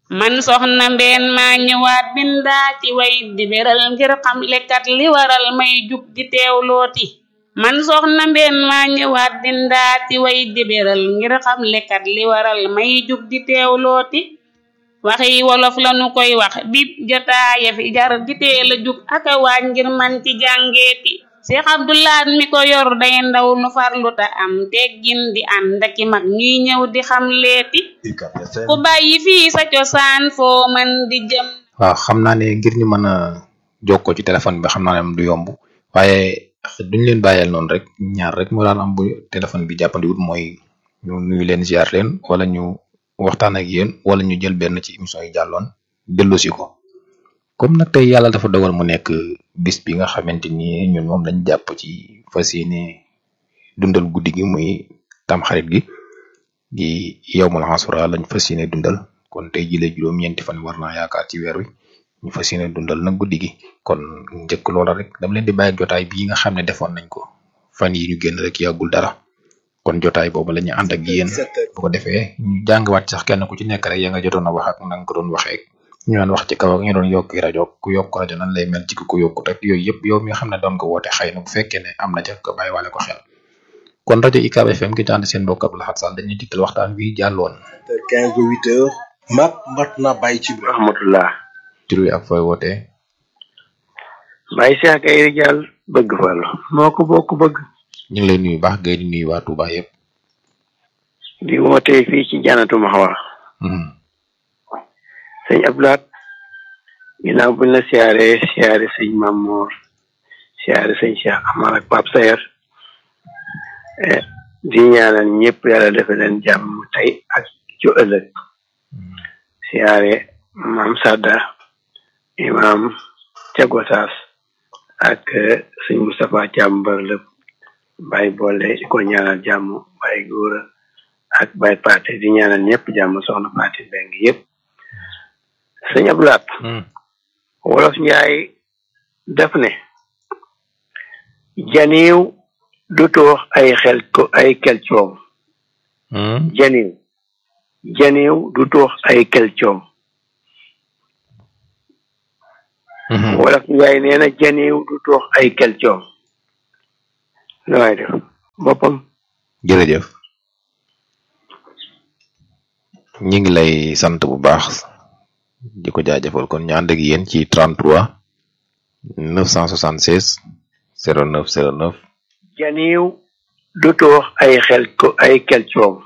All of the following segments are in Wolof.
man soxna mbeen maa ñëwaat bindaa ci way di beral ngir xam lekkat li waral may jug di teewlooti man soxna mbeen maa ñëwaat bindaa ci way di beral ngir xam lekkat li waral may jug di teewlooti waxi wolof lanu koy wax bib jotaaya fi jar di teel a jug aka waaj ngir man ci jàngeeti Seex Abdulaat mi ko yor day ndaw nu farlu ta am teggin di ànd aki mag ñuy ñëw di xam leeti ku bàyyi fii sa cosaan foo mën di jëm waaw xam naa ne ngir ñu mën a jokkoo ci téléphone bi xam naa ne du yomb waaye duñ leen bàyyeel noonu rek ñaar rek moo daan am bu téléphone bi jàppandiwut mooy ñu nuyu leen ziar leen wala ñu waxtaan ak yéen wala ñu jël benn ci émission yi jàlloon dellusi ko comme nag tey yàlla dafa dogal mu nekk bis bi nga xamante ni ñun moom lañ jàpp ci fas yéene dundal guddi gi muy tamxarit gi di yawmul asura lañ fas yéene dundal kon tey jii la juróom-ñeenti fan war naa yaakaar ci weer wi ñu fas yéene dundal nag guddi gi kon njëkk loola rek dama leen di bàyyi jotaay bii nga xam ne defoon nañ ko fan yi ñu génn rek yàggul dara kon jotaay boobu la ñu ànd ak yéen bu ko defee ñu jàngwaat sax kenn ku ci nekk rek ya nga jotoon a wax ak na nga ko doon waxee ñu doon wax ci kaw ak ñu doon yokk rajo ku yokk rajo nan lay mel ci ku ko yokkut rek yooyu yëpp yow mi nga xam ne doon ko woote xëy na bu fekkee ne am na ca ko bàyyi wale ko xel kon rajo UCAB FM ki tànn seen mbokk Abdou Lahad Sall dañuy digtal waxtaan wi jàlloon. 15 ba 8 heures. mat mat na bàyyi ci biir. rahmatullah. tur wi ak fooy wootee. Baye Cheikh Ayri Diall bëgg Fallu moo ko bokk bëgg. ñu ngi lay nuyu baax gay di nuyu waa Touba yëpp. di wootee fii ci Janatu Mahwa. sëñ Abdoulaat ginnaaw buñ la siyaaree siyaare sëñ Mamour siyaare sëñ Cheikh Amar ak Pape Sayer di ñaanal ñëpp yàlla defe leen jàmm tey ak ci ëllëg siyaare maam Sadda imam Cagotaas ak sëñ Moustapha Thiam mbër lépp Baye boole di ko ñaanal jàmm Baye Góora ak Baye Paate di ñaanal ñëpp jàmm soxna Paate Mbeng yëpp sëñ Abdoulaat wolof njaay def ne janiw du toox ay xel ko ay kel coom janiw janiw du toox ay kel coom wolof njaay nee na janiw du toox ay kel coom lu waay def boppam jërëjëf ñi ngi lay sant bu baax di ko jaajëfal kon ñu ànd ak yéen ci 33 976 09 09 janiw du toox ay xel ko ay kel coom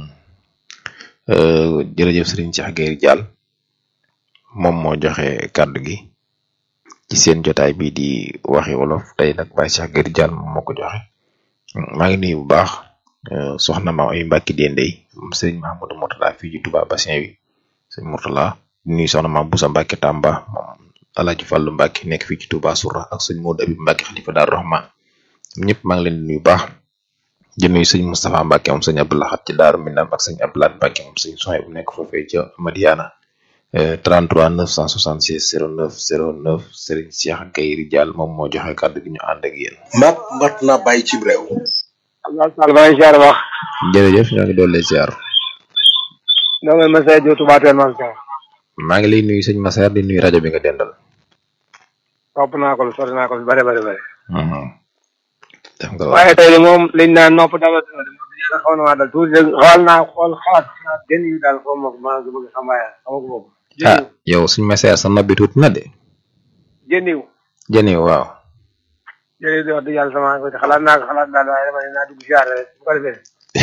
jërëjëf Serigne Cheikh Gueye Diall moom moo joxe kàddu gi ci seen jotaay bii di waxi wolof tey nag Baye Cheikh Gueye Diall moom moo ko joxe maa ngi nuyu bu baax soxna ma ay Mbacke Dendey Serigne Mahamadou Mourtala fii ci Touba Bassin wi Serigne Mourtala di nuyu soxna ma Boussa Mbacke Tamba moom Alaaji Fallu Mbacke nekk fii ci Touba Soura ak sëñ Modou Abib Mbacke xalifa Daaru Rahman ñëpp maa ngi leen di nuyu baax di nuyu sëñ Moustapha Mbacke moom sëñ Abdou Lahad ci Daaru Minam ak sëñ Abdou Lahad Mbacke moom sëñ Soxay bu nekk foofee ca Madiana 33 966 09 09 Serigne Cheikh Gueye Diall moom moo joxe kàddu gi ñu ànd ak yéen. mat mat na bàyyi ci réew. Abdoulaye Sall maa ngi ziar wax. jërëjëf ñoo ngi doon lay ziar. noo ngi Massa Diop Touba Teel maa ngi maa ngi lay nuyu sëñ Massaer di nuyu rajo bi nga dendal. topp naa ko lu sori naa ko lu bare bare bare. def nga waaye tey de moom liñ naan nopp dama dama dama xaw na maa dal tuuti rek xool naa xool xalaat xalaat jën yi daal xaw ma ko maa ngi bëgg xam waaye xaw ma ko boobu. ah yow suñ Massaer sa nobbi tuuti na de. jën yi jëni waaw. jërëjëf di wax dëgg yàlla sama xalaat naa ko xalaat daal waaye dama ne naa dugg siyaare rek bu ko defee.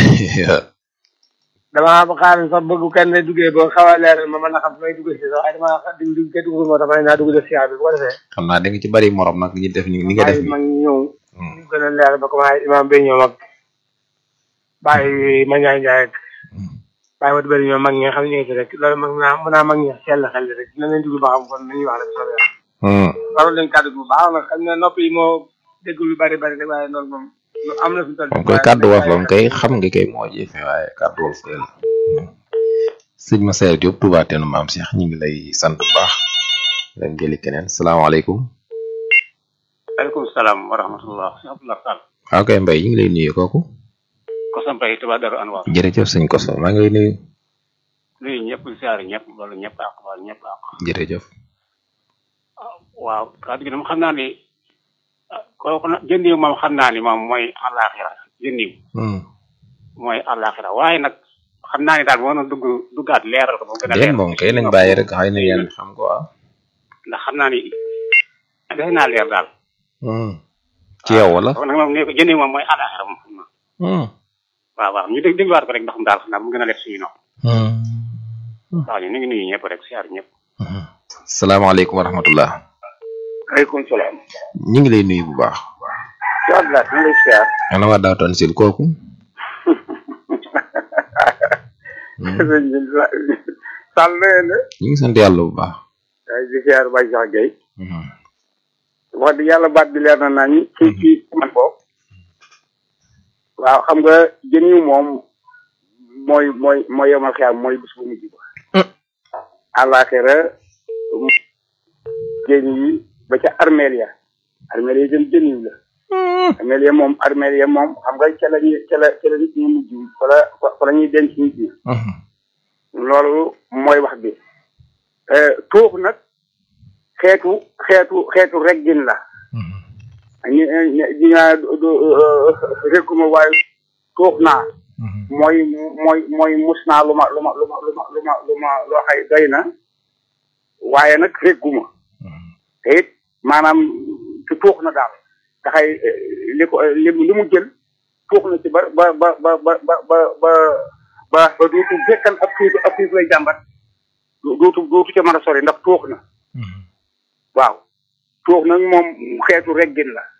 damaa ba xaar sax bëgg kenn ne duggee ba xaw a leeral ma mën a xam fi may duggee si sax waaye damaa xa dugg dugg kenn dugg moo tax ma ne naa dugg def siyaare bi bu ko defee. xam naa da nga ci bari morom nag ñi def ni ni nga def waaye mag ñi ñëw. ñu gën a leer ba commencé imam bi ñoom ak bàyyi ma Ndiaye Ndiaye ak bàyyi ma bëri ñoom mag ñi nga xam ne ñu ngi fi rek loolu mag naa mën naa mag ñi sell xel rek dina leen dugg ba xam kon nañuy wax rek soobee yàlla. waroon leen kàddu bu baax nag xam ne nopp yi moo dégg lu bari bari rek waaye loolu moom lu am na fi toll. moom koy kàddu wolof moom kay xam nga kay moo jëfe waaye kàddu wolof kay la sëñ Massaer Diop Touba Teenu Maam Cheikh ñu ngi lay sant bu baax leen jëli keneen salaamaaleykum aleykum salaam wa rahmatullah sëñ Abdoulaye Sall waaw kay mbay ñu ngi lay nuyu kooku ko sa mbay Touba Darou Anwar jërëjëf sëñ Koso maa ngi lay nuyu nuyu ñëpp siyaare ñëpp loolu ñëpp ak wala ñëpp ak jërëjëf waaw kàddu gi moom xam naa ni ah, kooku nag jëndiw moom xam naa ni moom mooy àllaaxira jëndiw Hmm. mooy àllaaxira waaye nag xam naa ni daal moo doon dugg duggaat leeral ko moom gën a déet leeral moom kay nañ bàyyi rek xëy na yéen xam ko waaw ndax xam naa ni defe naa leer daal Hmm. ci yow wala kon nag moom ne ko jëndiw moom mooy àllaaxira moom xam naa Hmm. waaw waaw ñu dégg dégluwaat ko rek ndax mu daal xam naa mu gën a def suñu nopp Hmm. waaw ñu ngi nuyu ñëpp rek siyaare ñëpp Hmm. salaamaaleykum wa rahmatullah aleykum salaam ñu ngi lay nuyu bu baax ci Abdoulaye ñu lay siyaar ana waa daawtoon sil kooku sëñ bi sàll na ngeen de ñu ngi sant yàlla bu baax ay di siyaar Baye Cheikh Gueye Hmm. wax dëgg yàlla baat bi leer na nañ ci ci man boobu waaw xam nga jën yu moom mooy mooy mooy yemal xiyaam mooy bis bu mujj ba àllaaxira jën yi ba ca armeel ya armeel ya jëm jën yu la armeel ya moom armeel ya moom xam nga ca la ñuy ca la ca la nit ñi mujj fa la fa la ñuy denc nit ñi Hmm. loolu mooy wax bi tuux nag xeetu xeetu xeetu reggin la Hmm. ñi ñi dinaa rekkuma waaye tuux naa Hmm. mooy mooy mooy mus naa lu ma lu ma lu ma lu ma lu ma lu ma loo xay doy na waaye nag regguma Hmm. te it maanaam ci tuux na daal taxay li ko li li mu jël tuux na ci ba ba ba ba ba ba ba ba ba ba duutu fekkan ab xiif ab xiif lay jàmbat du- duutu duutu ca mën a sori ndax tuux na Hmm. waaw tuux nag moom xeetu reggin la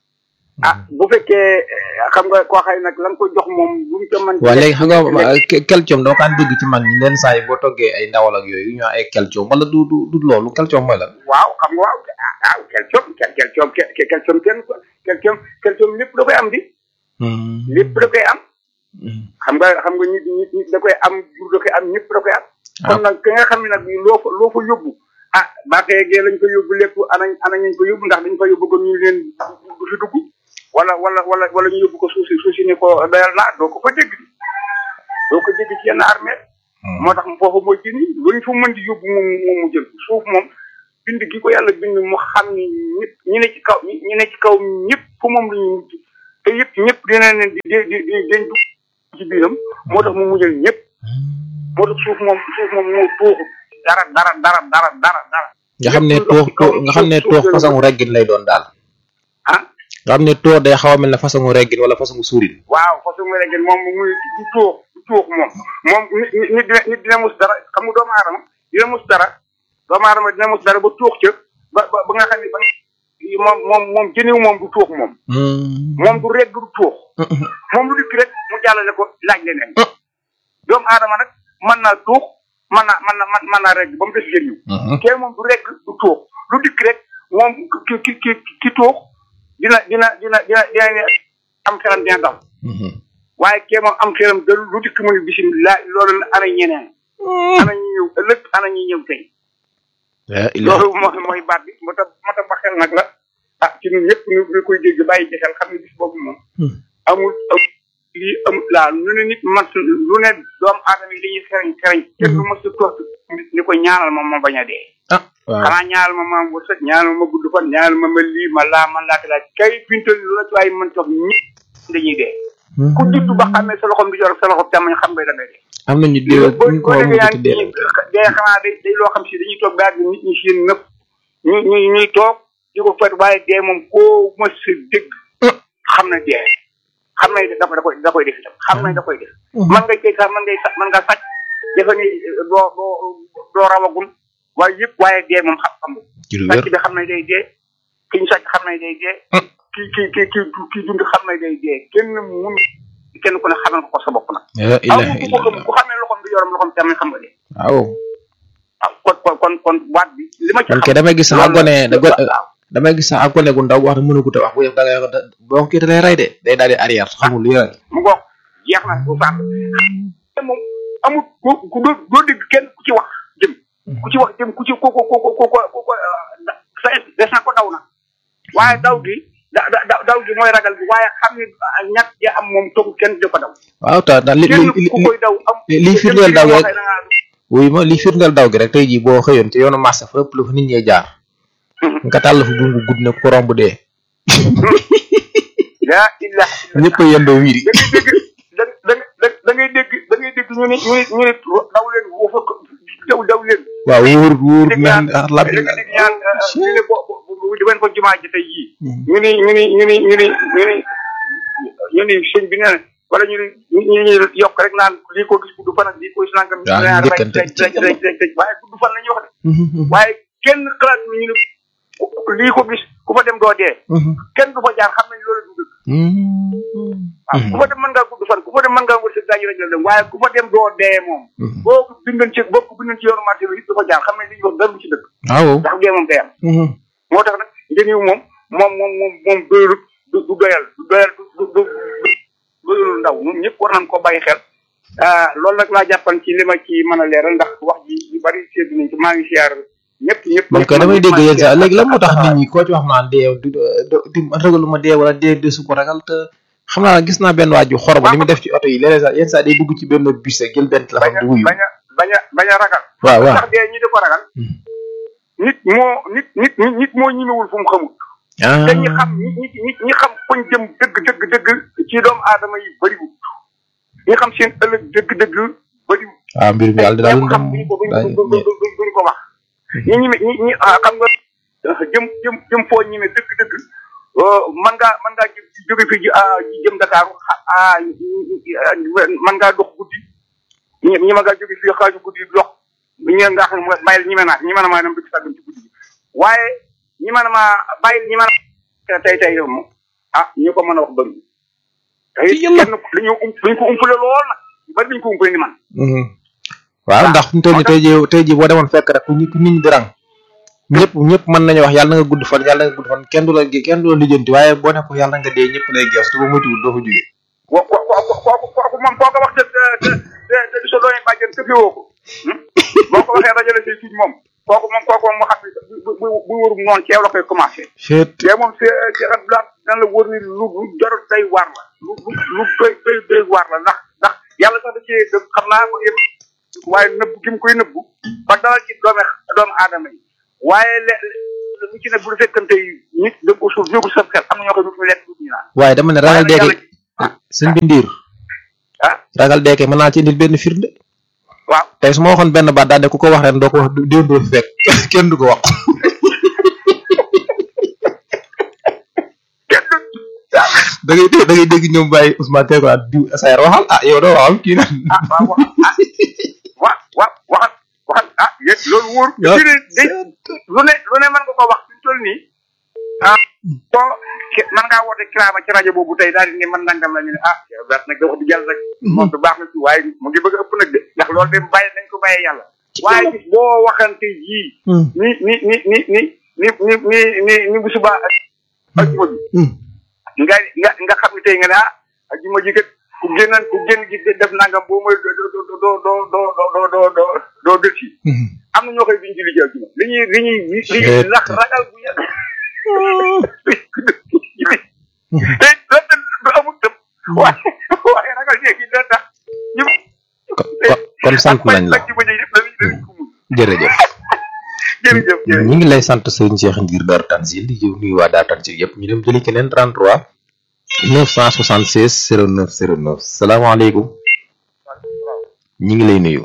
ah bu fekkee eh, xam nga koo xay nag lan ko jox moom bu mu ca mën waa léegi xam nga ke- kelcoom doo kaan dégg ci mag ñi leen saa yi boo toggee ay ndawal ak yooyu ñu ay kelcoom wala du du du loolu kelcoom mooy lan waaw xam nga waaw ah ah kelcoom kel kelcoom ke kelcoom kenn ko kelcoom kelcoom lépp da koy am di Hmm. lépp da koy am Hmm. xam nga xam nga nit nit nit da koy am jur da koy am ñëpp da koy am Ah. kon nag ki nga xam ne nag loo fa loo fa yóbbu ah baaxee gee lañ ko yóbbu lépp ana ana ñu ko yóbbu ndax dañ ko yóbbu ko ñu leen du fi dugg wala wala wala wala ñu yóbbu ko suuf si suuf si ni ko doyal naa doo ko fa dégg doo ko dégg ci yenn armée moo tax foofu mooy ci ni luñ fa mën di yóbbu moom moom mu jël suuf moom bind gi ko yàlla bind mu xam ni ñëpp ñi ne ci kaw ñi ñi ne ci kaw ñëpp fu moom la ñu mujj te yëpp ñëpp dina leen di di di di dañ dugg ci biiram moo tax mu mujjal ñëpp moo tax suuf moom suuf moom moo tuuxu dara dara dara dara dara dara nga xam ne lépp lu tuux dox ci kaw tuux nga xam ne suuf tuux suuf façon reggin lay doon daal ah nga xam ne tuux day xaw a mel ne façon reggin wala façon suurin waaw façon nga léegi moom muy du tuux du tuux moom moom nit nit dina nit dina mus dara xam nga doomu aadama dina mus dara doomu aadama dina mus dara ba tuux ca ba ba ba nga xam ne ba moom moom moom jëniw moom du tuux moom Hmm. moom du regg du tuux moom lu dikk rek mu jàllale ko laaj leneen doomu aadama nag mën naa tuux mën naa mën na mën naa regg ba mu des jëniw Hmm. kee moom du regg du tuux lu dikk rek moom ki ki ki ki tuux dina dina dina dina dina am xelam dina dal Hmm. waaye kee moom am xelam dal lu dikk mu ne bisimilah loolu la ana ñeneen ana ñi ñëw ëllëg ana ñi ñëw tey La ilaha loolu mooy mooy baat bi moo tax moo tax ba xel nag la ah ci ñun ñëpp ñu ñu koy dégg bàyyi ci xel xam ne bis boobu moom Hmm. amul amul lii amul laa lu ne nit man lu ne doomu aadama yi dañuy xereñ xereñ kenn du mos a toog ni ko ñaanal ma ma bañ a dee ah waaw xanaa ñaanal ma ma wërsëg ñaanal ma gudd fan ñaanal ma ma lii ma laa man laata laaj kay pintal lu la ci waaye mën toog ñëpp dañuy dee ku juddu ba xamee sa loxom di jor sa loxom càmmoñ xam nga da ngay dee am nañu diw boo ñu ko boo wax déggee mu yaa tuddee ngi dee xanaa day day loo xam si dañuy toog daal di nit ñi seen nëpp ñu ñu ñuy toog di ko fet waaye dee moom koo mës a dégg xam na dee xam na da da koy da koy def itam xam na da koy def man ngay kay sax man ngay sax man nga sàcc defe ni doo doo doo rawagul waaye yëpp waaye dee moom xam xam ci lu wér sàcc bi xam na day dee ki ñu sàcc xam na day dee ki ki ki ki ki dund xam na day dee kenn mun kenn ku ne xamal ko ko sa bopp nag la aw ilaha ku ko xam illallah ku xamee loxom bi yoram loxom tamit xam nga dee waaw waaw kon kon kon kon waat bi li ma ci man xam kay damay gis sax ak loolu gone da la- waaw damay gis sax ak gone gu ndaw wax ne mënu ko te wax bu yëf da ngay wax da- boo kii da lay rey de day daal di arrière xamul luy rey mu ngoog jeex na bu sàmm te moom amul ku ku doo doo dégg kenn ku ci wax jëm ku ci wax jëm ku ci ko ko ko ko ko ko ko sa des na ko daw na waaye daw gi da da da- daw gi mooy ragal bi waaye xam ni ñàkk ja am moom toog kenn di ko daw waaw ta daal li kenn li ku koy daw am li li firndeel daw rek waxee da ngaa wuy ma li firndeel daw gi rek tey jii boo xëyoon ci yoonu marché fa ëpp lu fa nit ñee jaar nga tàll fa bungu gudd ne ko romb dee yaa illa ñëpp a yendoo wiiri da ngay dégg da da ngay dégg da ngay dégg ñu ne ñu ne ñu ne daw leen woo fa daw daw leen. waaw wóor wóor dégg na ñaan lab da nga dégg ñaan ñu ne bo bo di wen ko jumaa ji tey yii. ñu ni ñu ni ñu ni ñu ni ñu ni ñu ni sëñ bi nee na wala ñu ni ñu ni yokk rek naan lii ko gis gudd fan ak lii ko gis nangam. waaw ñu njëkkante rek rek rek rek rek waaye gudd fan la ñuy wax de. waaye kenn xalaat ñu ñu ne lii ko gis ku fa dem doo dee. kenn du fa jaar xam nañ loolu du dëgg. waaw ku fa dem mën ngaa gudd fan ku fa dem mën ngaa wërsëg daañu rek la dem waaye ku fa dem doo dee moom. boo ko bindoon ci boo ko bindoon ci yoonu marché bi it du fa jaar xam nañ li ñuy wax dara du ci dëgg. waaw ndax dee moom day am. moo tax nag njëriñ moom moom moom moom moom doyul du du doyal du doyal du du du doyul ndaw ñun ñëpp war nañ koo bàyyi xel. ah loolu nag laa jàppan ci li ma ci mën a leeral ndax wax ji yu bari séddu nañ ci maa ngi siyaar ñëpp ñëpp. man kay damay dégg yéen sax léegi lan moo tax nit ñi koo ci wax naan dee du du ragalu ma dee wala dee desu ko ragal te xam naa gis naa benn waaju xoroba li muy def ci oto yi léeg-léeg sax yenn saa day dugg ci benn bus rek jël benn téléphone di wuyu bañ a bañ a bañ a ragal. waaw waaw ndax dee ñi di ko ragal. nit moo nit nit nit moo ñimewul fu mu xamul. ah te ñi xam ñi ñi ñi xam fuñ jëm dëgg dëgg dëgg ci doomu aadama yi bëriwul ñi xam seen ëllëg dëgg dëgg bëriwul. waaw mbir mi yàlla daal ñi xam duñ ko duñ ko duñ ko duñ ko wax. ñi ñi ñi ñi ah, xam nga jëm jëm jëm foo ñime dëgg dëgg man ngaa man ngaa jëm jóge fii ji ah jëm Dakar ah man ngaa dox guddi ñi ñi ma ngaa jóge fii xaaju guddi dox ñi nga xam ne bàyyil ñi me naa ñi mën a maa dem dëkk sàggam ci guddi gi waaye ñi mën a maa bàyyil ñi mën a tey tey moom ah ñu ko mën a wax bëri tey kenn dañu um dañ ko umpale lool nag ñu bari dañ ko umpale ni man waaw ndax fu mu toll nii tey jii tey jii boo demoon fekk rek ku ñi ku nit ñi di rang ñëpp ñëpp mën nañu wax yàlla na nga gudd fan yàlla na nga gudd fan kenn du la kenn du la lijjanti waaye boo ne ko yàlla nga dee ñëpp lay gees te ba moytuwul doo fa jógee ko ko ko kooku kooku moom koo ko wax te te te te di sa doomi bàjjen te fi woo ko boo ko waxee dajale say tuuti moom kooku moom kooku moom mu xam ne bu bu bu wërum noonu ceew la koy commencé chet te moom si ci rat la dan la wër ni lu lu jarul day waar la lu lu lu doy doy doy waar la ndax ndax yàlla sax da cee dëgg xam naa ko yëpp waaye nëbb gi mu koy nëbbu ba dalal ci doomi doomu aadama yi waaye le lu ci ne bu fekkante nit da ko suuf yóbbu sa xel am na ñoo xam ne du lekk du ñu naan waaye dama ne ragal waaye nag deeke sëñ bi ndiir ah ragal deeke mën naa ci indil benn firnde waaw tey su ma waxoon benn baat daal ne ku ko wax ren doo ko wax déwén doo fi fekk kenn du ko wax kenn du da ngay dégg da ngay dégg ñoom bàyyi Ousmane tey ko naan diw SAR waxal ah yow doo waxal kii naan ah waaw wax ah wa wa waxal waxal ah yéen loolu wóor. Yow- fii de day lu ne lu ne mën nga ko wax fi mu toll nii ah boo ke- mën ngaa woote kiraama ci rajo boobu tey daal di ne man nangam la ñu ne ah yow daal nag da wax di jàll rek. moom du baax na ci waaye mu ngi bëgg a ëpp nag de ndax loolu de bàyyi nañ ko bàyyee yàlla. waaye bis boo waxante jii. ni ni ni ni ni ni ni ni ni ni bu subaa ak ajuma bi nga nga nga xam ne tey nga ne ah ajuma ji kat ku génnan ku génn gi def nangam boo mooy doo doo doo doo doo doo doo doo doo doo dëkk yi am na ñoo koy duñ ci liggéey ajuma li ñuy li ñuy li ñuy lax ragal bu yàgg te te du amul tëb waaye waaye ragal léegi dina tax ñu kon kon sant nañ la ajuma ji yëpp dañuy dañuy ko mun jërëjëf jërëjëf jërëjëf ñu ngi lay sant sëñ Cheikh Ndiir Dar Tanzil di nuyu waa Dar Tanzil yëpp ñu dem jëli keneen 33 976 09 09 salaamaaleykum ñu ngi lay nuyu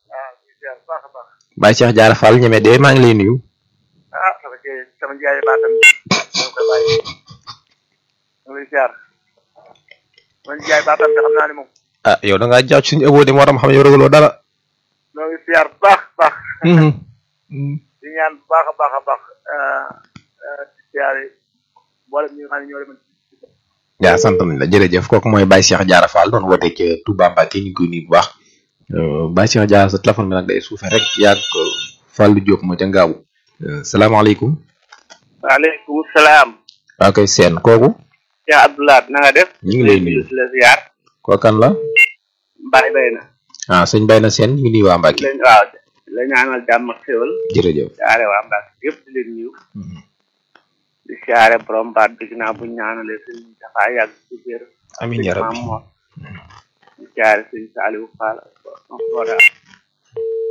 Baye Cheikh Diarra Fall ñeme de maa ngi lay nuyu ah sama kay sama jaay baatam ñoo koy bàyyi ñu lay ziar man jaay baatam bi xam naa ne moom ah yow da ngaa jaaw ci suñu ëppoo de moo tax ma xam ne yow ragaloo dara ñoo ngi ziar bu baax baax di ñaan bu baax a baax a baax di ziar yi mboolem ñi nga xam ne ñoo demoon yaa sant nañ la jërëjëf kooku mooy Baye Cheikh Diarra Fall doon woote ca Touba Mbacké ñu ngi koy nuyu bu baax Baye Cheikh Diarra sa téléphone bi nag day suufe rek yaag Fallou Diop moo ca ngaabu salaamaaleykum waaleykum salaam waa koy seen kooku Cheikh Abdoulaye na nga def ñu ngi lay nuyu di la ziar kookan la bàyyi bay na ah sëñ Baye na seen ñu ngi nuyu waa Mbacké leen waaw la ñaanal jàmm ak xéwal jërëjëf ziare waa Mbacke yëpp di leen nuyu di ziare borom baat bi ginnaaw bu ñu ñaanalee sëñ dafa yàgg ci biir amiin yaa rabbi maam moom di ziare sëñ Saliou Fall Soda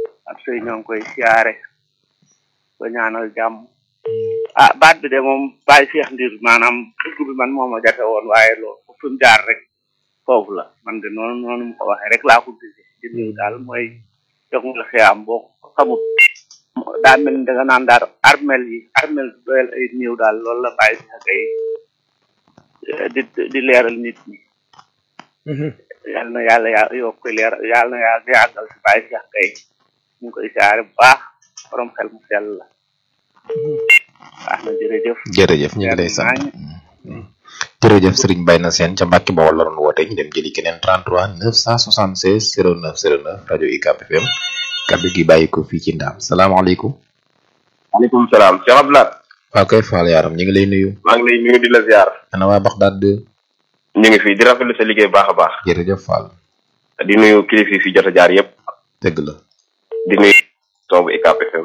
sëy ñoo ngi koy siyaare ko ñaanal jàmm ah baat bi de moom bàyyi Cheikh Ndir maanaam dugg bi man moo ma jafe woon waaye loolu fu mu jaar rek foofu la man de noonu noonu mu ko waxee rek laa ko gisee ci néew daal mooy jox nga xiyaam boo ko xamut daa mel ni da nga naan daal armel yi armel doyal ay néew daal loolu la bàyyi Cheikh kay di di leeral nit ñi yal na yàlla ya yokk leer yal na yàlla yàggal si bàyyi Cheikh kay ñu ngi koy siyaare bu baax borom xel mu sell la baax na jërëjëf jërëjëf ñu ngi lay sant jërëjëf Serigne Mbaye na seen ca Mbacke Bawol la doon woote ñu dem jëli keneen 33 976 09 09 rajo UCAB FM kaddu gi bàyyi ko fii ci Ndaam salaamaaleykum. maaleykum salaam Cheikh Abdoulaye. waaw kay Fall Yaram ñu ngi lay nuyu. maa ngi lay nuyu di la ziar. ana waa Baxdaad de. ñu ngi fi di rafetlu sa liggéey baax a baax. jërëjëf Fall. di nuyu kilifa yi fi jot a jaar yëpp. dëgg la. di nuyu soobu UCAB FM.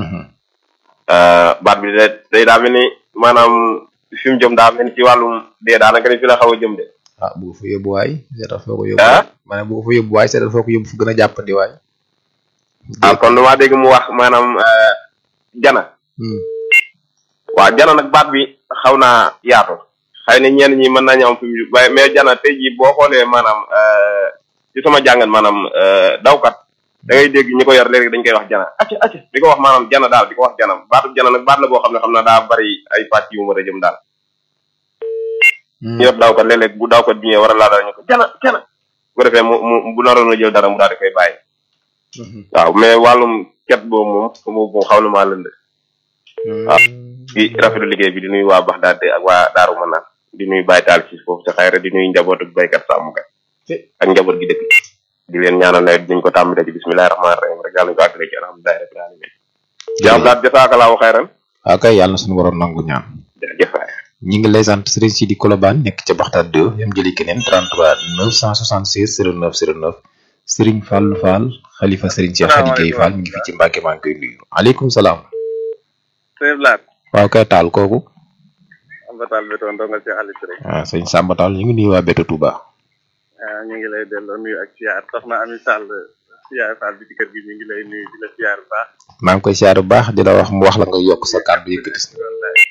baat bi de day daa mel ni maanaam fi mu jëm daa mel ni ci wàllum dee daanaka ni fi la xaw a jëm de. ah bu ko fa yóbbu waay seetal foo ko yóbbu. ah ma ne bu ko fa yóbbu waay seetal foo ko yóbbu fu gën a jàppandi waay. ah kon damaa dégg mu wax maanaam jana. waaw jana nag baat bi xaw naa yaatu. xëy na ñenn ñi mën nañu am fi mu waaye mais jana tey jii boo xoolee maanaam ci sama jàngat maanaam dawkat da ngay dégg ñi ko yor léegi dañ koy wax jana acca acca di ko wax maanaam jana daal di ko wax jana baatu jana nag baat la boo xam ne xam naa daa bari ay pàcc yu mu mën a jëm daal. ñu yor dawkat léeg-léeg bu dawkat bi ñëwee war a laa dara ñu ko jana jana bu ko defee mu mu bu naroon a jël dara mu daal di koy bàyyi. waaw mais wàllum ket boobu moom moom xaw na maa lënd. waaw di rafetlu liggéey bi di nuyu waa Baxdaad ak waa Daaru Manaan di nuyu Baye Taal ci foofu sa xayra di nuyu njabootu baykat sàmmkat ak njaboot gi dëkk di leen ñaanal nawet dinañ ko tàmbale ci bismillahi rahmaani rahim rek yàlla ñu ko àggale ci alhamdulilahi rabbil alamin jaam daal jasaakalaahu xayran waaw kay yàlla na suñu borom nangu ñaan jërëjëf waay ñi ngi lay sant Serigne Sidi Kolobane nekk ca Baxdaad 2 yam jëli keneen 33 966 09 09 Serigne Fall Fall xalifa Serigne Cheikh Khady Gueye Fall mi ngi fi ci Mbacke maa ngi koy nuyu aleykum salaam waaw kay taal kooku Samba Tall Beto ndonga ci Aliou Touré. waaw sëñ Samba Tall ñu ngi nuyu waa Beto Touba. waaw ñu ngi lay delloo nuyu ak siyaar soxna Ami Sall siyaar Fall bi ci kër gi ñu ngi lay nuyu di la siyaar bu baax. maa ngi koy siyaar bu baax di la wax mu wax la nga yokk sa kàddu yëkkati si.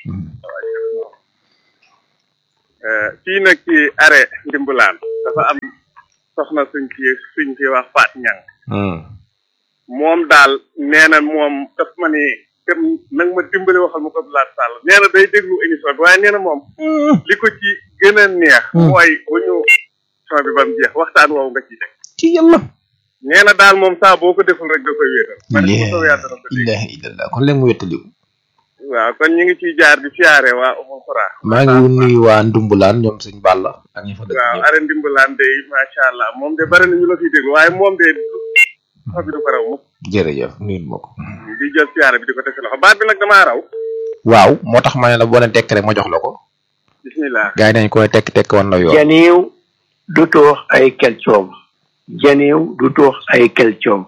fii nag ci arrêt ndimbulaan dafa am soxna suñ ci suñ ci wax Faat Ñang moom daal nee na moom daf ma ni dem nag ma dimbale waxal ma ko Abdoulaye Sall nee na day déglu émission bi waaye nee na moom li ko ci gën a neex mooy bu ñu émission bi ba mu jeex waxtaan woowu nga ciy teg ci yàlla nee na daal moom saa boo ko deful rek da koy wéetal ma ne ko soobee yàlla dana ko dégg ilaha illallah kon léegi mu wettaliku waaw kon ñu ngi ciy jaar di siyaare waa Oumou Xora maa ngi nuyu waa Ndumbulaan ñoom sëñ Balla ak ñi fa dëkk waaw ñëpp are ndimbalaan de macha allah moom de bari na ñu la fiy déglu waaye moom de xob bi du ko raw mukk jërëjëf nuyu ma ko di jël siyaare bi di ko teg si loxo baat bi nag damaa raw waaw moo tax ma ne la boo leen tekk rek ma jox la ko bismillah gars yi dañ koy tekk tekk wan la yoon janiw du tuux ay kelcoom janiw du tuux ay kelcoom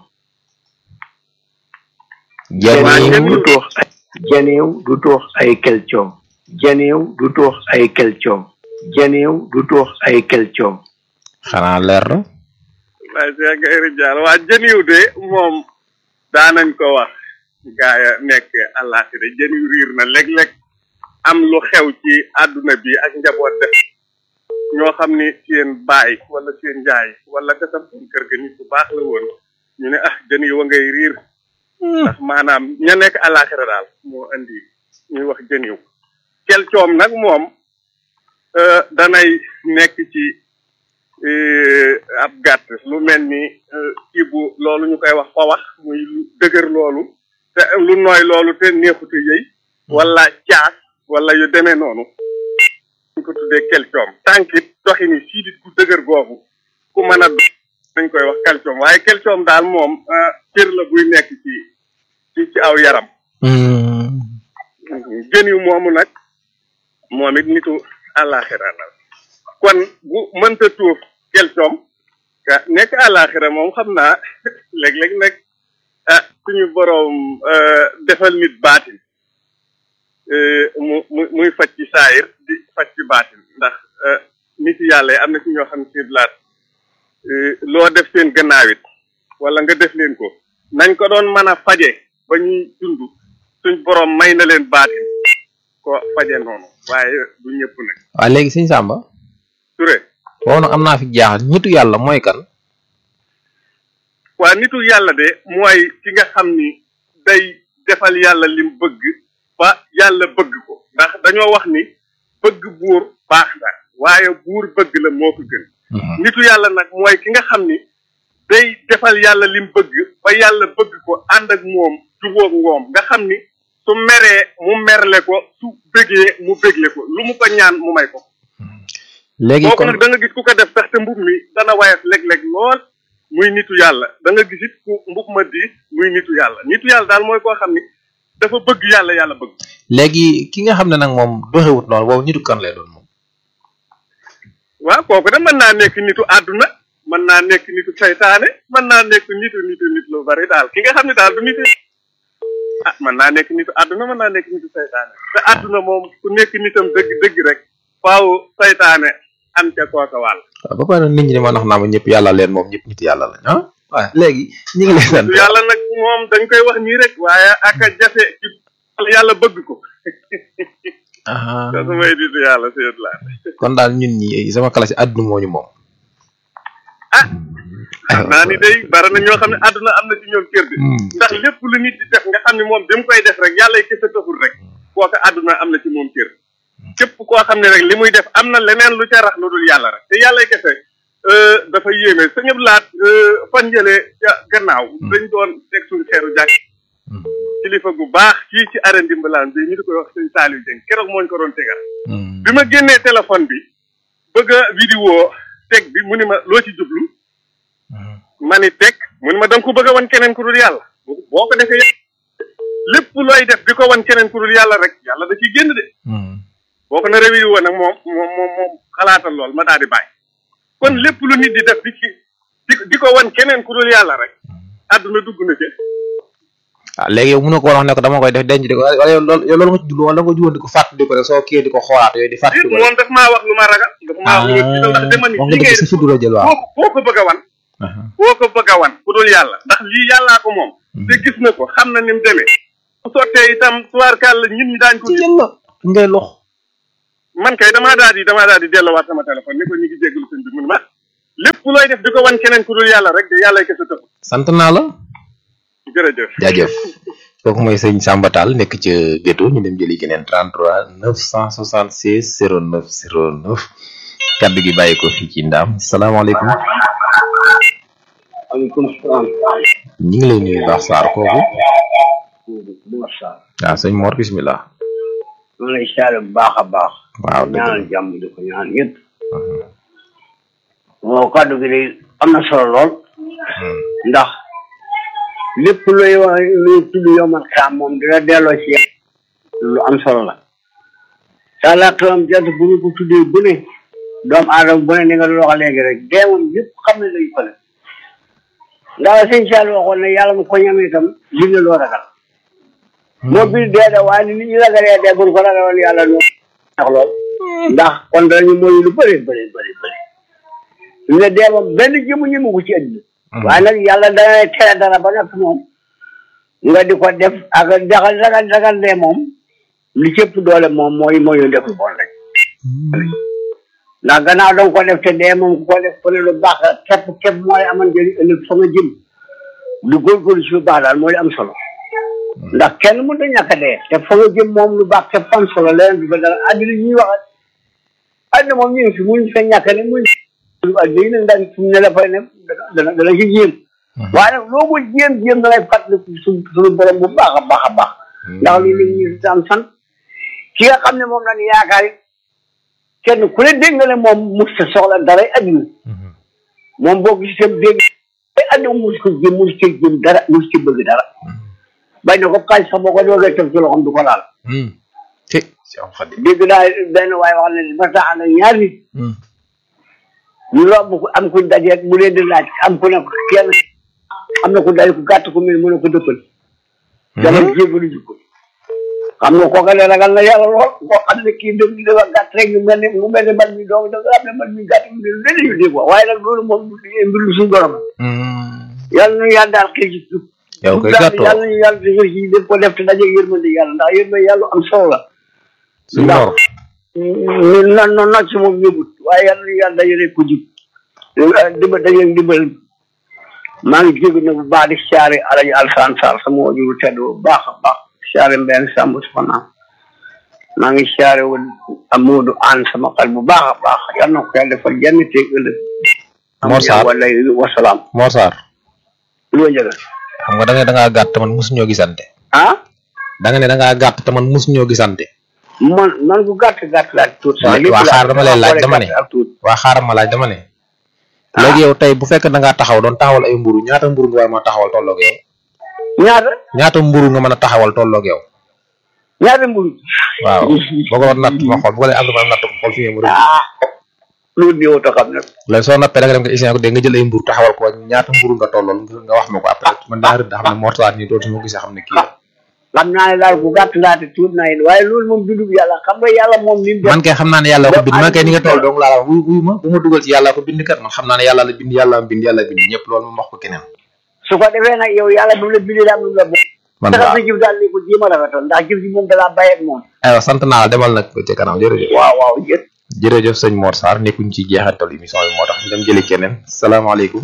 janiw du tuux ay janiw du tuux ay kelcoom janiw du tuux ay kelcoom janiw du tuux ay kelcoom xanaa leer na waaye Cheikh Gaye Ridial waa jëniw de moom daanañ ko wax gaaya nekk àllaaxira jëniw riir na léeg-léeg am lu xew ci àdduna bi ak njaboot def ñoo xam ni seen baay wala seen njaay wala ka sam seen kër ga nit bu baax la woon ñu ne ah jëniw wa ngay riir ndax maanaam ña nekk àllaaxira daal moo andi ñuy wax jëniw kel coom nag moom euh, danay nekk ci euh, ab gàtt lu mel ni euh, kii bu loolu ñu koy wax fa wax muy lu dëgër loolu te lu nooy loolu te neexute yëy wala caas wala yu demee noonu ñu ko tuddee calcium tànkit doxini siidit gu dëgër googu ku mën a do dañ koy wax calcium waaye calcium daal moom euh, cër la buy nekk ci ci ci aw yaram jën yu moomu nag moom it nitu àllaaxira la kon bu mënta tuuf kelcoom ka nekk àllaaxira moom xam naa léeg-léeg nag ah suñu boroom defal nit baatin mu mu muy faj ci saayir di faj ci baatin ndax nit yàlla yi am na ci ñoo xam ne si blaat loo def seen gannaawit wala nga def leen ko nañ ko doon mën a faje ba ñuy dund suñ borom may na leen baatin ko faje noonu waaye du ñëpp nag waaw léegi sëñ Samba Touré waaw nag am naa fi jaaxal ñitu yàlla mooy kan waa nitu yàlla de mooy ki nga xam ni day defal yàlla lim bëgg ba yàlla bëgg ko ndax dañoo wax ni bëgg buur baax na waaye buur bëgg la moo ko gën nitu yàlla nag mooy ki nga xam ni day defal yàlla lim bëgg ba yàlla bëgg ko ànd ak moom jubóog moom nga xam ni su meree mu merle ko su bëggee mu bëgle ko lu mu ko ñaan mu may ko léegi kooku kon nag da nga gis ku ko def sax te mbub mi dana wayaf léeg-léeg lool muy nitu yàlla da nga gis it ku mbub ma diis muy nitu yàlla nitu yàlla daal mooy koo xam ni dafa bëgg yàlla yàlla bëgg léegi ki nga xam ne nag moom doxewut noonu boobu nitu kan lay doon moom waaw kooku de mën naa nekk nitu àdduna mën naa nekk nitu saytaane mën naa nekk nitu nitu nit lu bari daal ki nga xam ne daal du nitu ah mën naa nekk nitu àdduna mën naa nekk nitu saytaane te àdduna moom ku nekk nitam dëgg dëgg rek faaw saytaane am ca kooka wàll waaw ba pare nit ñi di ma nax naa ma ñëpp yàlla leen moom ñëpp nit yàlla lañ ah waaw léegi ñi ngi lay sant nitu yàlla nag moom dañ koy wax nii rek waaye ak a jafe ci yàlla bëgg ko ah te su may nitu yàlla seet laa kon daal ñun ñi sama classe àdduna moo ñu moom xam naa ni day bari na ñoo xam ne àdduna am na ci ñoom cër de ndax lépp lu nit di def nga xam ne moom bi mu koy def rek yàlla kese taxul rek kooka àdduna am na ci moom cër képp koo xam ne rek li muy def am na leneen lu ca rax lu dul yàlla rek te yàlla kese dafa yéeme sa ñëpp laat fan njëlee ca gannaaw dañ doon teg suñu xeeru jàkk kilifa gu baax fii ci arène dimbalaan bi ñu di koy wax sëñ Saliou Dieng keroog mooñ ko doon tegal bi ma génnee téléphone bi bëgg a vidéo teg bi mu ni ma loo ci jublu ma ni teg mu ni ma da nga ko bëgg a wan keneen ku dul yàlla boo ko defee lépp looy def di ko wan keneen ku dul yàlla rek yàlla da ciy génn de boo ko naree vidéo nag moom moom moom moom xalaatal lool ma daal di bàyyi kon lépp lu nit di def di ci di di ko wan keneen ku dul yàlla rek àdduna dugg na ci ah léegi yow mënoo ko wax ne ko dama koy def denc di ko wala yow loolu yow loolu nga ci jublu wala nga juwoon di ko fàtt di ko rek soo kii di ko xoolaat yooyu di fàtt di ko moom daf maa wax lu ma ragal daf maa wax lu ma tiital ndax dama ni wax li nga ngay dëgg sa def fi du la jël waaw boo ko boo ko bëgg a wan boo ko bëgg a wan ku dul yàlla ndax lii yàllaa ko moom te gis na ko xam na ni mu demee bu sottee itam tubaarkàlla ñun ñi daañ ko gis yàlla ngay lox man kay damaa daal di damaa daal di delloowaat sama téléphone ni ko ñu ngi jégalu sëñ bi mu ne ma lépp looy def di ko wan keneen ku dul yàlla rek de yàlla kese taxul sant naa la jërëjëf jaajëf kooku mooy sëñ Samba Tall nekk ca Géto ñu dem jëli keneen 33 976 09 09 kaddu gi bàyyi ko fii ci ndaam salaamaaleykum aleykum salaam. ñu ngi lay nuyu baax Sarr kooku Mor Sarr. waaw sëñ Mor bismillah maa ngi lay siyaare bu baax a baax. waaw dëgg la ñaanal jàmm di ko ñaan ñëpp. waaw kàddu gi day am na solo lool. ndax lépp luy wax luy tudd yomal xaam moom dina delloo ci lu am solo la. saa laa xewam jant bu ñu ko tuddee bu ne doomu aadama bu ne ni nga doon wax léegi rek dee moom ñëpp xam ne lañu fële. ndax sëñ Sall waxoon ne yàlla mu ko ñamee itam li nga loo ragal. moo biir dee de waaye ni nit ñi ragalee dee bu ñu ko ragaloon yàlla ñoo tax lool ndax kon danañu moyu lu bëri bëri bëri bëri ñu ne dee moom benn jëmu ñëmu ko ci àddina waaye nag yàlla dana tere dara ba nag moom nga di ko def ak ragal ragal ragal dee moom li cëpp doole moom mooy moyu def lu bon rek ndax gannaaw danga ko def te dee moom ku ko def ku ne lu baax la képp képp mooy amal njëriñ ëllëg fa nga jëm lu góorgóorlu ci lu baax daal mooy am solo ndax kenn mënut a ñàkk a dee te fa nga jëm moom lu baax te fan solo leneen du ko dara àddina ñuy wax àddina moom ñu ngi fi muñ fa ñàkk ne muñ àddina yi nag ndax fu mu ne la fay ne dana dana ci jéem waaye nag loo ko jéem jéem da ngay fàttali su suñu borom bu baax a baax a baax ndax loolu la ñuy am sant ki nga xam ne moom lañ yaakaar it kenn ku ne dégg nga ne moom mus ta soxla dara àddina moom boo gisee dégg àddina mus ko jéem mus ci jéem dara mus ci bëgg dara bañ na ko xaaj sax boo ko doogee teg ci loxoom du ko laal. dégg naa benn waaye wax ne dafa tax na ñaar nit. ñu romb ko am ku dajeeg mu leen di laaj am ku ne ko kenn am na ku daje ku gàtt ku mel mu ne ko dëppal. dama jégalu ji ko. xam nga kooka ne ragal na yàlla lool koo xam ne kii dëgg dafa gàtt rek mu mel ne mu mel ne man mi doom da nga xam ne man mi gàtt mu ne lu yu dégg waaye nag loolu moom mbir lu suñu borom. yàlla na yàlla daal xëy ci yow koy daal gàttoo yàlla ñu yàlla defal ci def ko def te daje yërmande yàlla ndax yërmande yàlla am solo la suñu mor ñun na no nocc moom yóbbut waaye yàlla ñu yàlla dajale ko jub dimbal daje dimbal maa ngi jégg na bu baax di siyaare alaji alsaan sall sama wajuru tedd bu baax a baax siyaare mbenn sàmb soxnaam maa ngi siyaare woon Amadou Anne sama xel bu baax a baax yal na ko yàlla defal jenn teeg ëllëg Mor Sarr wala wasalaam Mor Sarr lu njëga xam nga da nga da ngaa gàtt te man mosuñoo gisante ah da nga ne da ngaa gàtt te man mosuñoo gisante man man bu gàtt gàtt laa tuut waa waa xaar dama lay laaj dama ne waa xaaral ma laaj dama ne léegi yow tey bu fekkee da ngaa taxaw doon taxawal ay mburu ñaata mburu nga war a mën a taxawal tolloog yow ñaata ñaata mburu nga mën a taxawal tolloog yow ñaata mburu waaw boo ko natt ma xool bu ko lay am ma natt ko xool fi ngeen mburu loolu di wota xam nag léegi soo nappee da nga dem nga isin ko dégg nga jël ay mburu taxawal ko ñaata mburu nga tollool nga wax ma ko après man daa rëdd xam ne Mor Sarr nii dootu ma gisee xam ne kii la xam naa ne daal bu gàtt laa te tuut naa yéen waaye loolu moom bindub yàlla xam nga yàlla moom ni mu def man kay xam naa ne yàlla ko bind man kay ni nga toll dong laa la wax wuy wuy ma bu ma dugal ci yàlla ko bind kat man xam naa ne yàlla la bind yàlla am bind yàlla bind ñëpp loolu moom wax ko keneen su ko defee nag yow yàlla bi mu la bindee daal lu la bo man taxal waaw sa jëf daal ni ko jéem a rafetoon ndax jëf ji moom dalaa bàyyi ak moom aywa sant naa la demal nag ci kanam jërëjëf waaw waaw jët jërëjëf sëñ Mor Sarr nekkuñ ci jeexantal émission bi moo tax ñu dem jëli keneen salaamaaleykum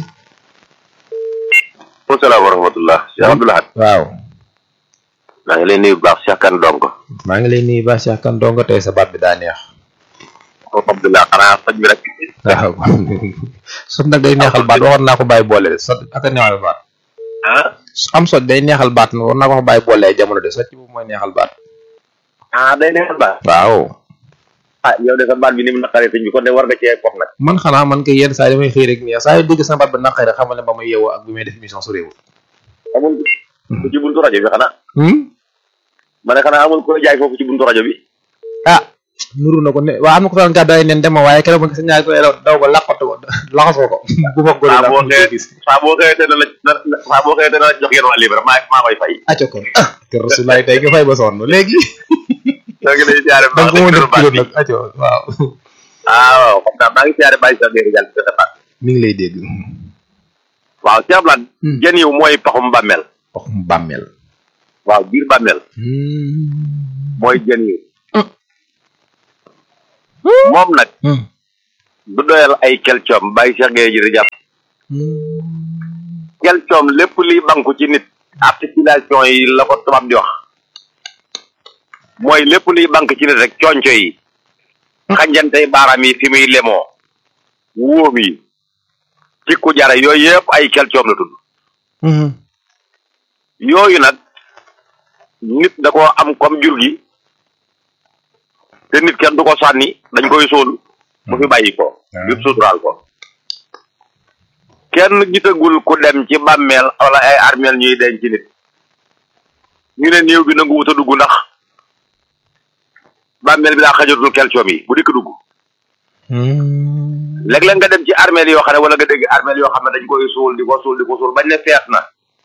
salaam wa rahmatullah Cheikh Abdoulaye waaw maa ngi lay nuyu bu baax Cheikh Kane Dongo maa ngi lay nuyu ba Cheikh Kane dongo tey sa baat bi daa neex Abdoulaye xanaa faj bi rek waaw sot nag day neexal baat waxoon naa ko bàyyi boole de sot ak a neexal baat ah am sot day neexal baat war naa ko bàyyi boole ay jamono de sot ci boobu mooy neexal baat ah day neexal baax waaw ah yow de sa baat bi ni mu naqaree sëñ bi kon de war nga cee kof nag man xanaa man kay yenn saa yi damay xëy rek nii saa yu dégg sama baat ba naqari rek xamal ne ba may yeewoo ak bi may def émission su réew amul ku ci buntu rajo bi xanaa hmm ma ne xanaa amul koy jaay foofu ci buntu rajo bi ah nuru na ko ne waa am na ko fan gàddaay neen dem ma waaye keroog ma gis ñaari ko daw ba laqatu ko laxasoo ko bu ma góor saa la boo ko xëyee gis saa boo xëyee te na la na- saa boo xëyee te na la jox yenn waa libre maa maa koy fay acca ko ah kër rasulaay tey nga fay ba sonn léegi ñoo ngi lay siyaare bu da baax nga ko mën de def kilo baat bi nag acca waaw ah waaw xam naa maa ngi siyaare bàyyi sa biir jàll sa baat mi ngi lay dégg waaw Cheikh Abdoulaye jën yiw mooy paxum bàmmeel waxum bàmmeel waaw biir bàmmeel mooy jën yiw moom nag du doyal ay kelcoom bàyyi Cheikh Gueye ji di jàpp kelcoom lépp liy banku ci nit articulation yi la ko tubaab di wax mooy lépp liy bank ci nit rek conco yi xanjantey baaraam yi fi muy lemoo wóom yi cikku jara yooyu yëpp ay kelcoom la tudd yooyu nag nit da koo am comme jur gi te nit kenn du ko sànni dañ koy sóol mu fi bàyyi ko ngir suturaal ko kenn gisagul ku dem ci bàmmeel wala ay armeel ñuy denc nit ñu ne néew bi nangu wut a dugg ndax bàmmeel bi daa xajatul kelcoom yi bu dikk dugg léeg-léeg nga dem ci armeel yoo xam ne wala nga dégg armeel yoo xam ne dañ koy suul di ko suul di ko suul bañ ne fees na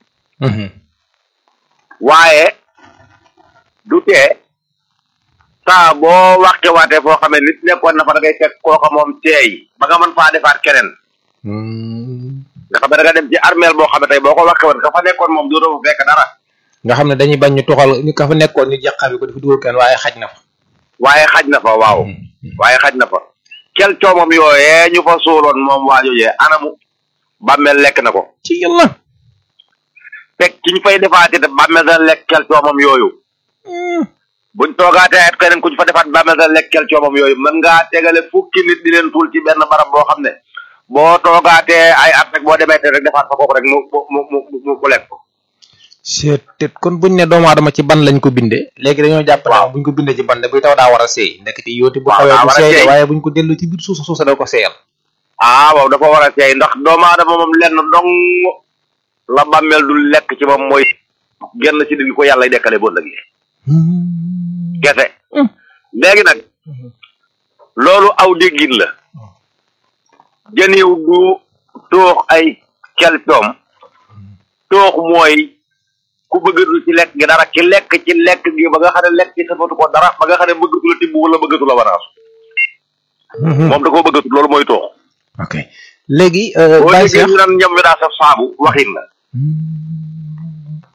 waaye du tee saa boo waxte waatee foo xamee nit nekkoon na fa da ngay fekk kooka moom teey ba nga mën faa defaat keneen nga xam ne da nga dem ci armeel boo xam ne tey boo ko waxee woon ka fa nekkoon moom dootoo fa fekk dara nga xam ne dañuy bañ ñu tuxal ñu ka fa nekkoon ñu jàqami ko dafa dugal kenn waaye xaj na fa waaye xaj na fa waaw waaye xaj na fa kel coomam yooyee ñu fa suuloon moom waajojee anamu bàmmeel lekk na ko ci yàlla fekk ci ñu fay defaati te bàmmeel dana lekk kel coomam yooyu buñ toogaatee at keneen ku ñu fa defaat bàmmeel dana lekk kel coomam yooyu mën ngaa tegale fukki nit di leen tuul ci benn barab boo xam ne boo toogaatee ay at rek boo demee te rek defaat fa kooku rek mu mu mu mu mu lekk ko te kon buñ ne doomu aadama ci ban lañ ko bindee léegi dañoo jàpp ne buñ ko bindee ci ban ne buy taw daa war a seey ndekete yooti bu waaw xawee daa bu war a seey de seey. waaye buñ ko dellu ci biir suuf suuf sa da ko seeyal ah waaw dafa war a seey ndax doomu aadama moom lenn dong la bàmmeel du lekk ci moom mooy genn ci di ko yàlla dekkale boo lëgee kese léegi nag loolu aw déggin la jën yiw du toox ay kelcoom toox mooy ku bëggatu ci lekk gi dara ki lekk ci lekk gi ba nga xam ne lekk ci safatu ko dara ba nga xam ne bëggatu la tibb wala bëggatu la wanaasu moom da koo bëggatu loolu mooy toox ok léegi boo Baye déggee Cheikh ñu naan ñam wi daa saf saabu waxin la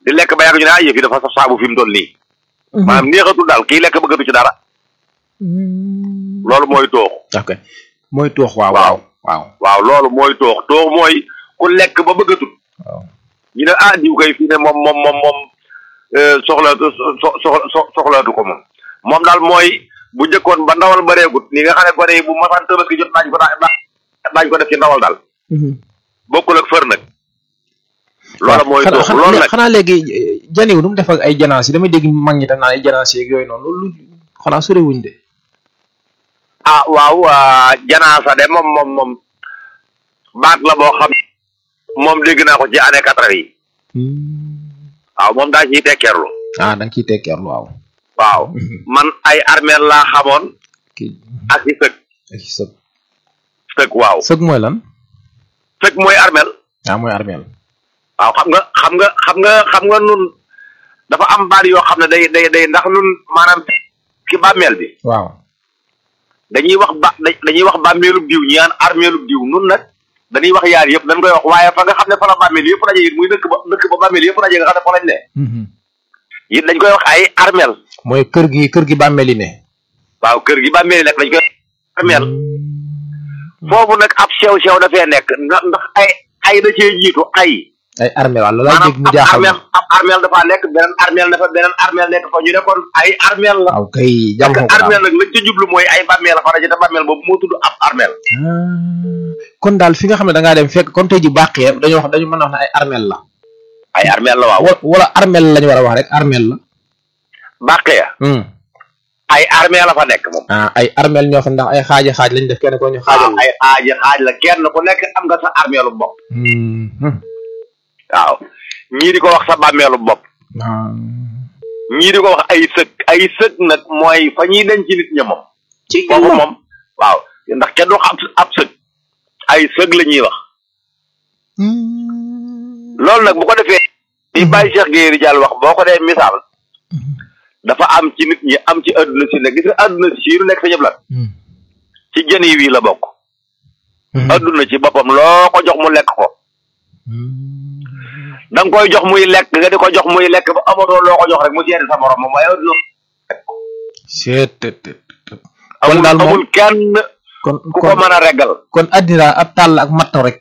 di lekk ba yàgg ñu ne ah yëf yi dafa saf saabu fi mu toll nii maanaam neexatul daal kii lekk bëggatu ci dara loolu mooy toox ok mooy toox waaw waaw waaw waaw loolu mooy toox toox mooy ku lekk ba bëggatul ñu ne ah diw kay fii ne moom moom moom moom soxlaatu soxla soxlaatu ko moom moom daal mooy bu njëkkoon ba ndawal bareegut ni nga xam ne gone yi bu masaan tabaski jot daañ ko daañ ko def ci ndawal daal bokkul ak fër nag loolu mooy toox loolu nag xanaa léegi janiw nu mu def ak ay janaas yi damay dégg mag ñi tam naan ay janaas yeeg yooyu noonu loolu xanaa sorewuñ de ah waaw janaasa de moom moom moom baat la boo xam moom dégg naa ko ci année quatre yi waaw moom daa ciy tekkeerlu ah da nga ciy tekkeerlu waaw waaw man ay armeel laa xamoon ak i sëg ak i sëg sëg waaw sëg mooy lan sëg mooy armeel ah mooy armeel waaw xam nga xam nga xam nga xam nga nun dafa am baat yoo xam ne day day day ndax nun maanaam ci bàmmeel bi waaw dañuy wax ba dañuy wax bàmmeelub diw ñi naan armeelub diw nun nag dañuy wax yaar yëpp dañ koy wax waaye fa nga xam ne fa la bàmmeel yëpp daje it muy dëkk ba dëkk ba bàmmeel yëpp daje nga xam ne fa lañ ne it dañ koy wax ay armeel mooy kër gi kër gi bàmmeel yi ne waaw kër gi bàmmeel yi nag dañ koy armeel foofu nag ab sew sew dafee nekk ndax ndax ay ay da cee jiitu ay ay armeel waaw loolaa dégg mu ab jaaxal armeel ab armeel dafa nekk beneen armeel dafa beneen armeel nekk fa ñu ne kon ay armeel la waaw kay jàmm ko armeel nag lañ ca jublu mooy ay bàmmeel la fa daje te bàmmeel boobu moo tudd ab armeel kon daal fi nga xam ne da ngaa dem fekk kon tey ji bàqee dañoo wax dañu mën a wax ne ay armeel la ay armeel la waaw wala armeel lañu war a wax rek armeel la bàqee ya ay armeel la fa nekk moom ah ay armeel ñoo fa ndax ay xaaji xaaj lañ def kenn ko ñu xaajal ay xaaji xaaj la kenn ku nekk am nga sa armeelu bopp waaw ñii di ko wax sa bàmmeelu bopp ñii di ko wax ay sëg ay sëg nag mooy fa ñuy denc nit ña moom ci foofu moom waaw ndax kenn du wax ab sëg ay sëg la ñuy wax loolu nag bu ko defee li bàyyi Cheikh Gueye Ridial wax boo ko dee misaal dafa am ci nit ñi am ci àdduna si nekk gis nga àdduna si lu nekk sa jëb la ci jën yi la bokk àdduna ci boppam loo ko jox mu lekk ko da nga koy jox muy lekk nga di ko jox muy lekk ba amatoo loo ko jox rek mu seeti sa morom moom waaye àdduna seet amul amul kenn kon ku ko mën a reggal kon addina ab tàll ak matt rek